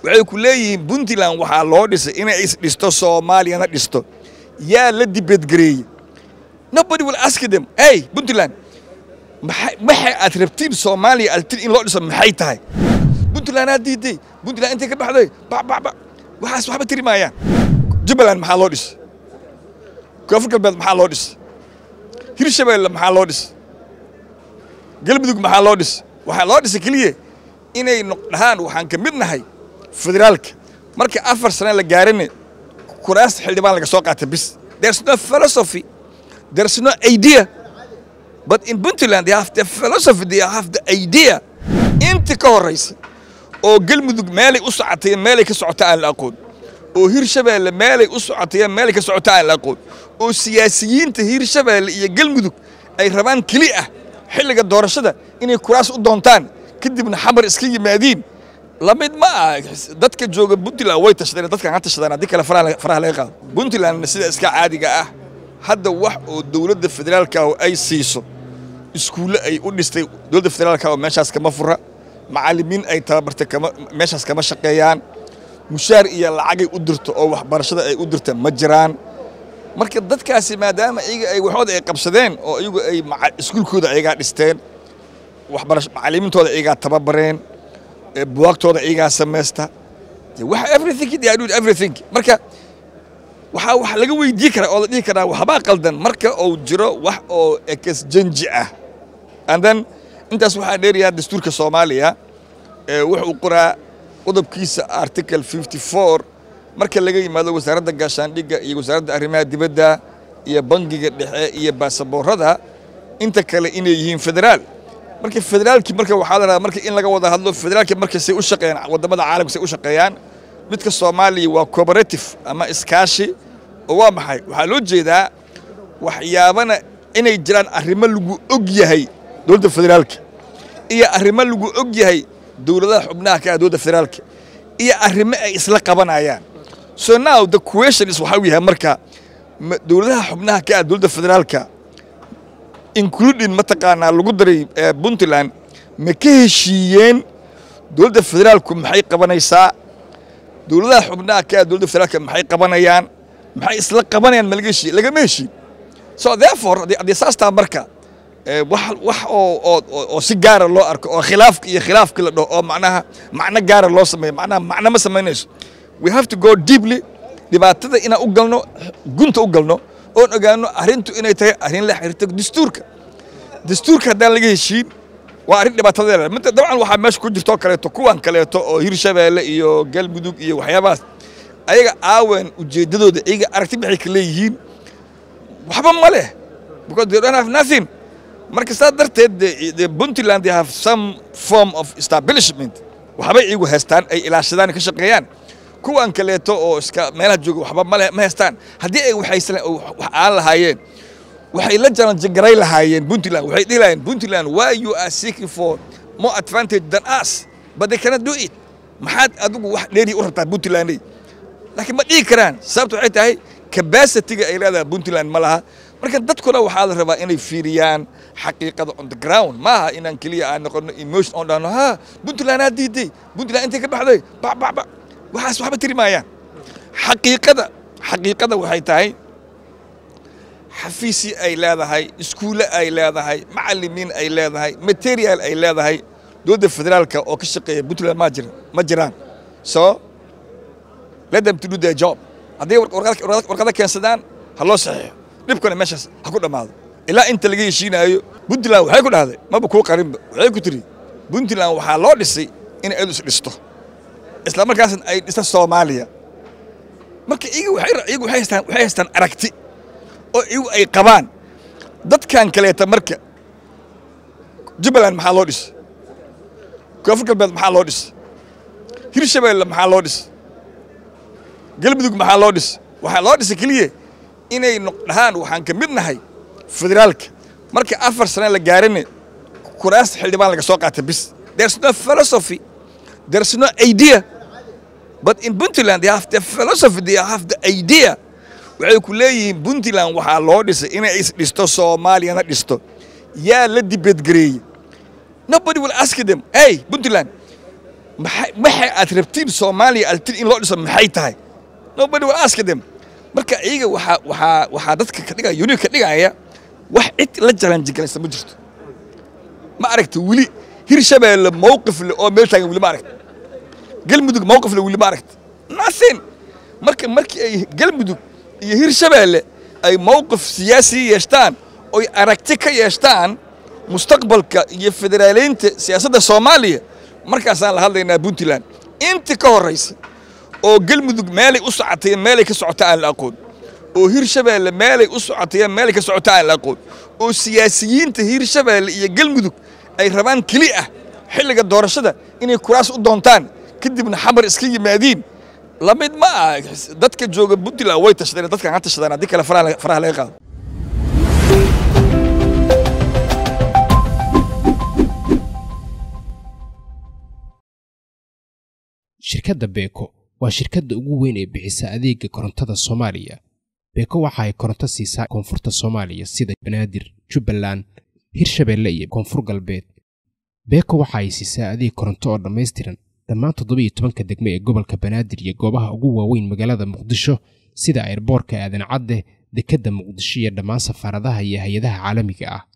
waxay ku leeyihiin puntland waxaa loo dhisay inay isdhisto soomaaliyana dhisto yaa la dibadgareeyey nobody will ask them hey puntland maxay aad rabtiin soomaaliya aad rabtiin in loo dhiso maxay tahay puntland aad diiday puntland intay ka baxday bababa waxaas waxba tiri maayaan jubbaland maxaa loo dhisay koonfur galbeed maxaa loo dhisay hirshabeelle maxaa loo dhisay galmudug maxaa loo dhisay waxaa loo dhisay keliya inay dhahaan waxaan ka mid nahay federaalka marka afar sane la gaarane kuraasta xildhibaan laga soo qaata bis there's no philosophy there's no idea but in puntland they have the philosophy they have the idea inta ka horraysa oo galmudug meelay u socotay meelay ka socota aan la aqoon oo hirshabeelle meelay u socotay meelay ka socota aan la aqoon oo siyaasiyiinta hirshabeelle iyo galmudug ay rabaan keli ah xilliga doorashada inay kuraas u doontaan kadibna xamar iska yimaadiin lamid ma ah dadka jooga puntland way tashadeen dadkan ha tashadaan haddii kale faraha laga qaado puntlandna sida iska caadiga ah hadda wax oo dowladda federaalka oo ay siiso iskuulle ay u dhistay dowladda federaalka oo meeshaas kama fura macallimiin ay tababartay kama meeshaas kama shaqeeyaan mushaar iyo lacagay u dirto oo waxbarashada ay u dirta ma jiraan marka dadkaasi maadaama iyaga ay waxooda ay qabsadeen oo iyagu ay iskuulkooda iyagaa dhisteen waxbarasho macallimiintooda iyagaa tababareen buwaagtooda iyagaa samaysta wax everything they are doing everything marka waxaa wax laga weydii karaa oo la dhihi karaa waxbaa qaldan marka uu jiro wax oo ekasjanji ah and then intaas waxaa dheerayaa dastuurka soomaaliya wuxuu qoraa qodobkiisa article fifty four marka laga yimaado wasaaradda gaashaandhigga iyo wasaaradda arrimaha dibadda iyo bangiga dhexe iyo baasaboorada inta kale inay yihiin federaal marka federaalkii marka waxaa la rabaa marka in laga wada hadlo federaalkii marka say u shaqeeyaan waddamada caalamka say u shaqeeyaan midka soomaaliya waa cooperative ama iskaashi oo waa maxay waxaa loo jeedaa waxyaabana inay jiraan arrimo lagu og yahay dowladda federaalka iyo arrimo lagu og yahay dowladaha xubnaha ka ah dowladda federaalka iyo arrimo ay isla qabanayaan so now the question is waxaa yahay marka dowladaha xubnaha ka ah dowladda federaalka including mataqaanaa lagu daray puntland ma ka heshiiyeen dowladda federaalku maxay qabanaysaa dowladaha xubnaha ka ah dowladda federaalka maxay qabanayaan maxay isla qabanayaan ma laga heshiiye lagama heshiin so therefore haddii saastaa marka wax wax oo oo oo si gaara loo arko oo khilaafka iyo khilaafkii la dhaho oo macnaha macno gaara loo sameeyo macnaha macno ma samaynayso we have to go deeply dhibaatada inaan u galno gunta u galno oon ogaano arrintu inay tahay arrin la xiriirta dastuurka dastuurka haddaan laga heshiin waa arrin dhibaatadeeda mid dabcan waxaa meesha ku jirtoo kaleeto kuwan kaleeto oo hirshabeelle iyo galmudug iyo waxyaabahaas ayaga aawen ujeeddadooda iyaga aragti maxay ka leeyihiin waxba ma leh because they don't have nothing marka saa darteed the puntland they have some form of establishment waxbay iyagu haystaan ay ilaashadaan ka shaqeeyaan kuwan kaleeto oo iska meelaha jooga waxba male ma haystaan haddii ay waxaysan wax aan lahaayeen waxay la jaranjagaray lahaayeen puntland waxay dhihi lahaayeen puntland why you are seeking for more advantage than us but they cannot do it maxaad adigu wax dheeri u rabtaa puntlandey laakiin ma dhihi karaan sababta waxay tahay capacity-ga ay leedahay puntland ma laha marka dadkuna waxaa la rabaa inay fiiriyaan xaqiiqada on the ground maaha inaan keliya aan noqono emotion on dhahno ha puntland aa diiday puntland intay ka baxday bababa waxaas waxba tiri maayaan xaqiiqada xaqiiqada waxay tahay xafiisyi ay leedahay iskuulle ay leedahay macallimiin ay leedahay material ay leedahay dowladda federaalka oo ka shaqeeya puntland ma jira ma jiraan so let them to do their job hadday warqado keensadaan ha loo saxiixo dhibkuna meeshaas ha ku dhammaado ilaa inta laga heshiinaayo puntland waxay ku dhahday maba kuu qarinba waxay ku tiri puntland waxaa loo dhisay inay adu is dhisto isla markaasna ay dhista soomaaliya marka iyagu waxay haystaan waxay haystaan aragti oo iyagu ay qabaan dadkan kaleeta marka jubbaland maxaa loo dhisay koonfur galbeed maxaa loo dhisay hirshabeelle maxaa loo dhisay galmudug maxaa loo dhisay waxaa loo dhisay keliya inay dhahaan waxaan ka mid nahay federaalka marka afar sane la gaarane kuraasta xildhibaan laga soo qaata bis there's no philosophy there's no idea but in puntland they have the philosophy they have the idea waxay ku leeyihiin puntland waxaa loo dhisay inay isdhisto soomaaliyana dhisto yaa la dibadgareeyey nobody will ask them hey puntland maxay waxa aad rabtiin soomaaliya aad rabtiin in loo dhiso maxay tahay nobody will ask them marka iyaga waxaa waxaa waxaa dadka ka dhigaya union ka dhigaya wax cid la jalanjigalaysa ma jirto ma aragta weli hirshabeelle mowqif le oo meel taagan weli ma aragta galmudug mowqif le weli ma aragta nothing marka markii ay galmudug iyo hirshabeelle ay mowqif siyaasi yeeshtaan oy aragti ka yeeshtaan mustaqbalka iyo federaaleynta siyaasadda soomaaliya markaasaan la hadlaynaa puntland intii ka horraysa oo galmudug meelay u socotay meelay ka socota aan la aqoon oo hirshabeelle meelay u socotay meelay ka socota aan la aqoon oo siyaasiyiinta hirshabeelle iyo galmudug ay rabaan keli ah xilliga doorashada inay kuraas u doontaan kadibna xamar iska yimaadiin lamid ma ah dadka jooga puntland way tashadeen dadkan ha tashadaan haddii kale faraha laga qaado shirkadda beeko waa shirkadda ugu weyn ee bixisa adeega korontada soomaaliya beeko waxa ay koronto siisaa koonfurta soomaaliya sida banaadir jubbaland hirshabeelle iyo koonfur galbeed beeko waxa ay siisaa adeeg koronto oo dhammaystiran dhammaan toddobiiyo tobanka degmo ee gobolka banaadir iyo goobaha ugu waaweyn magaalada muqdisho sida airboorka aadan cadde dekedda muqdisho iyo dhammaan safaaradaha iyo hay-adaha caalamiga ah